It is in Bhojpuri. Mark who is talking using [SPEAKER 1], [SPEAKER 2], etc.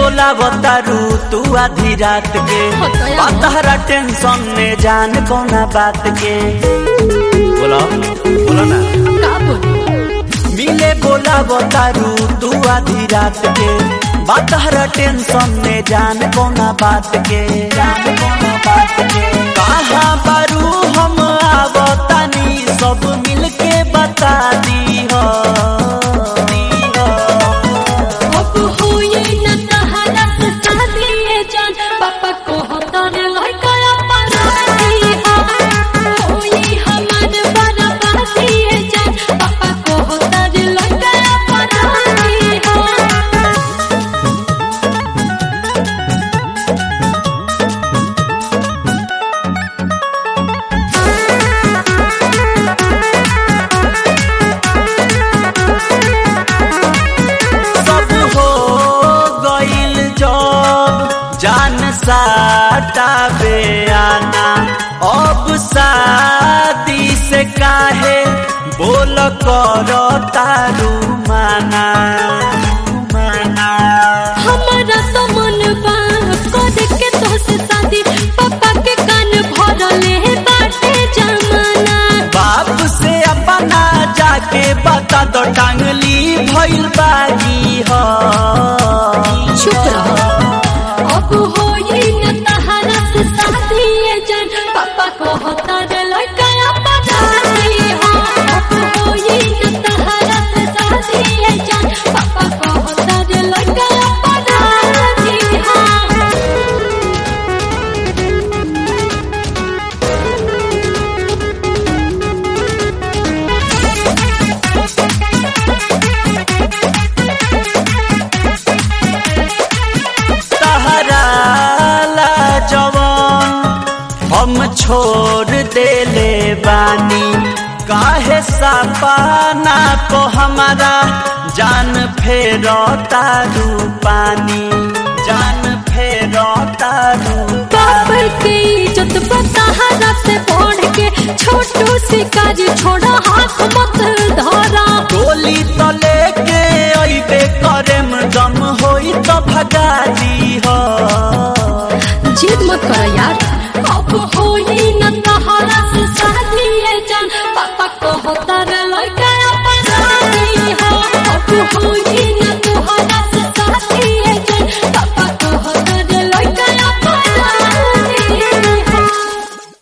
[SPEAKER 1] बोलावतारू तू आधी रात के
[SPEAKER 2] होतया।
[SPEAKER 1] पतहरा टेंशन में जान कोना बात के बोलो बोलो ना
[SPEAKER 2] का बोली
[SPEAKER 1] मिले बोलावतारू तू आधी रात के पतहरा टेंशन में जान कोना बात के जान कोना बात के कहाँ बारू हम आवतानी सब मिलके बता दी हो दी हो
[SPEAKER 2] अब होई न तहरा से शादी ये जान पापा को होता रे लड़का अपराधी हो होई हमार बर्बादी ये जान पापा को होता रे लड़का अपराधी हो
[SPEAKER 1] सब हो गइल जब जान साटा आना अब शादी से काहे बोल कर तारू माना माना
[SPEAKER 2] हमारा तो मन बा करे के तो से शादी पापा के कान भरले बाटे जमाना
[SPEAKER 1] बाप से अपना जाके बता दो टांगली भइल बाजी हो
[SPEAKER 2] चुप रहो अब होई न तहरा से शादी ये जान पापा को होता रे लड़का अपराधी हो अब होई न तहरा से शादी ये जान पापा को होता रे लड़का अपराधी हो
[SPEAKER 1] तहरा ला जवान हम छोड़ देले बानी काहे सपना को हमारा जान फेरो तारू पानी जान फेरो तारू
[SPEAKER 2] बाप की इज्जत बताहरा से बढ़ के छोटू शिकारी छोड़ा हाथ मत धरा
[SPEAKER 1] गोली तो लेके अइबे करेम दम होई तो भगा दी हो
[SPEAKER 2] जिद मत करो यार अब होई न तहरा से शादी ये जान पापा को हो